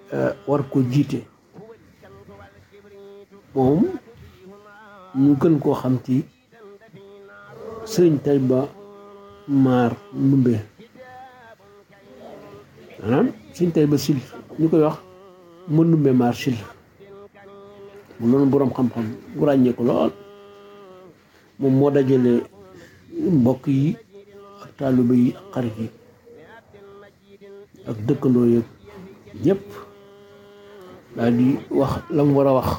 war ko jiite moom ñu gën koo xam ci sëriñ Tayba Maar Ndumbe maanaam sëriñ Tayba Sil ñu koy wax ma Ndumbe Maar Sil mu loolu boroom xam-xam bu ràññee ko lool moom moo dajale mbokk yi ak taalibe yi ak xarit yi ak dëkkandoo yëpp ñëpp daal di wax la mu war a wax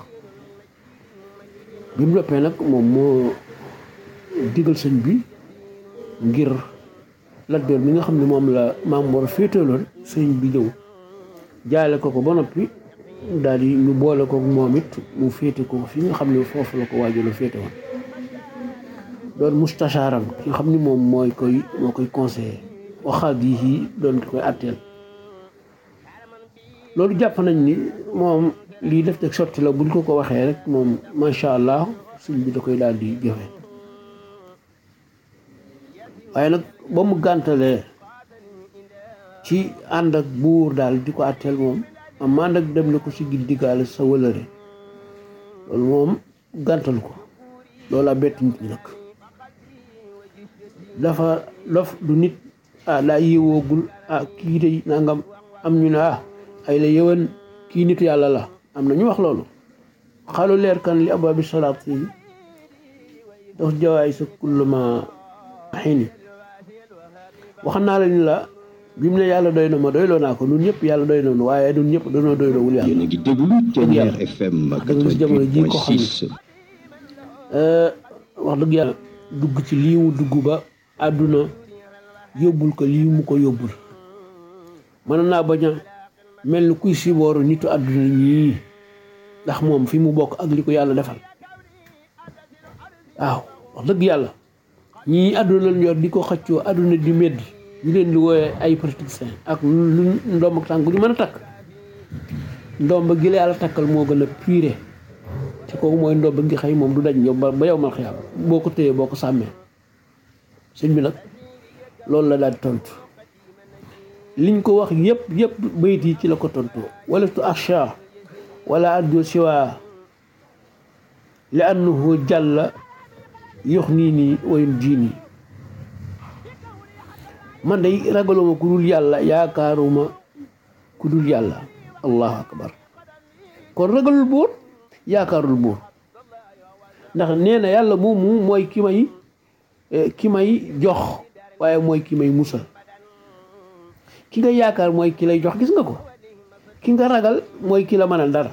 bi mu noppee nag moom moo digal sëñ bi ngir Lat Joor mi nga xam ne moom la maam war a féetaloon sëñ bi ñëw jaale ko ko ba noppi daal di ñu boole ko moom it mu féete ko fi nga xam ne foofu la ko waajur féete woon doon mustashaaram ki nga xam ni moom mooy koy moo koy conseillé waxaat yi doon ki koy àtteel loolu jàpp nañ ni moom lii def teg sotti la buñ ko ko waxee rek moom macha allah sëñ bi da koy daal di jëfe waaye nag ba mu gàntalee ci ànd ak buur daal di ko àtteel moom am ànd ak dem na ko si gil diggaale sa wëlëre loolu moom gàntal ko loolu a bett nit ñi nag dafa dof du nit ah daa yéewoogul ah kii de nangam am ñu ne ah ay la yëwan kii nitu yàlla la am na ñu wax loolu xalu leer kan li abaabi salaat yi dox jawaay sa kulluma xini wax naa la ni la bi mu ne yàlla doy na ma doyloo naa ko ñun ñëpp yàlla doy nañu waaye ñun ñëpp dañoo doyloo wul yàlla yéen a ngi déglu Ténière FM da nga gis jamono ji ko xam 88.6 wax dëgg yàlla dugg ci lii mu dugg ba àdduna yóbbul ko lii mu ko yóbbul mën naa bañ a mel ni kuy sibooru nitu àdduna ñii ndax moom fi mu bokk ak li ko yàlla defal waaw wax dëgg yàlla ñii àdduna lañ yor di ko xëccoo àdduna di medd ñu leen di wooyee ay politiciens ak lu ndomb ak tànk ñu mën a takk ndomb gi la yàlla takkal moo gën a pire te kooku mooy ndomb gi xëy moom du daj yow ba ba yow mal xiyaam boo ko téyee boo ko sàmmee sëñ bi nag loolu la daal di tontu liñ ko wax yëpp yëpp bayit yi ci la ko tontu wala tu acha wala addu siwa li annahu jàlla yox nii nii wayun jiini man day ragaluma ku dul yàlla yaakaaruma ku dul yàlla allahu akbar kon ragalul buur yaakaarul buur ndax nee na yàlla moomu mooy ki may ki may jox waaye mooy ki may musal ki nga yaakaar mooy ki lay jox gis nga ko ki nga ragal mooy ki la mënal dara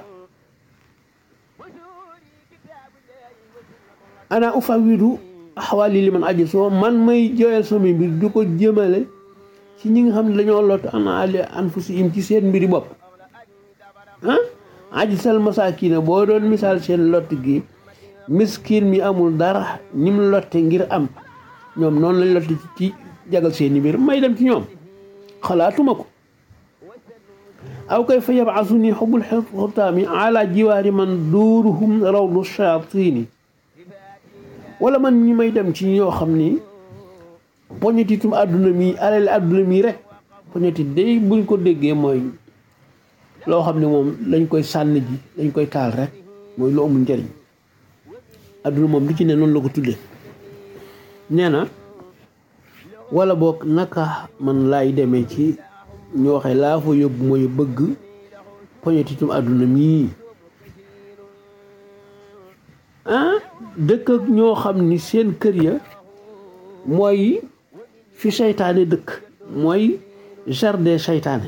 ana ufawidu axawaali li man aji soo man may jooyal sama mbir du ko jëmale ci ñi nga xam ne dañoo lot ana ali anfusihim ci seen mbiri bopp ah aji sal masakina boo doon misaal seen lott gi miskin mi amul dara ni mu lotte ngir am ñoom noonu lañ lotte ci jagal seeni mbir may dem ci ñoom xalaatuma ko aw kay fa yabasu ni xubul xutaami ala jiwaari man duuruhum rawdu shayaatini wala man ñi may dem ci ñoo xam ni poñetitum àdduna mi alal àdduna mi rek poñetit day buñ ko déggee mooy loo xam ne moom lañ koy sànni ji lañ koy taal rek mooy lu amul njëriñ àdduna moom li ci ne noonu la ko tuddee nee na wala boog naka man laay demee ci ñu waxee laa fa yóbbu mooy bëgg poñetitum àdduna mii ah dëkk ak ñoo xam ni seen kër ya mooy fi seytaane dëkk mooy jardin seytaane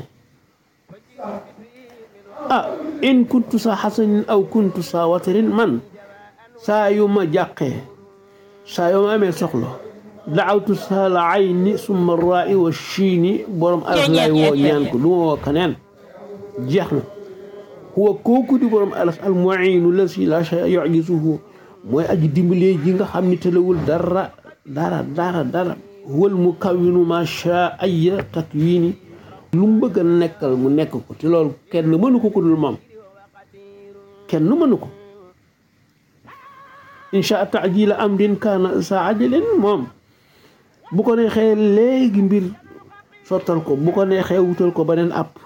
ah in kuntu sa xasanin aw kuntu sa watarin man saa yu ma jàqee saa yu ma amee soxla daawtu sa la ayni summa raa i wa chiini borom aras laay woo ñaan ko du ma woo keneen jeex na huwa kooku di borom aras al muinu la si la shay yujisuhu mooy aji dimbalee ji nga xam ni tëlawul dara dara dara dara huwal mu kawinu ma sha aya takwini lu mu bëgg a nekkal mu nekk ko te loolu kenn mënu ko ku dul moom kenn mënu ko insha taajila amrin kaana sa ajalin moom bu ko neexee léegi mbir sottal ko bu ko neexee wutal ko beneen app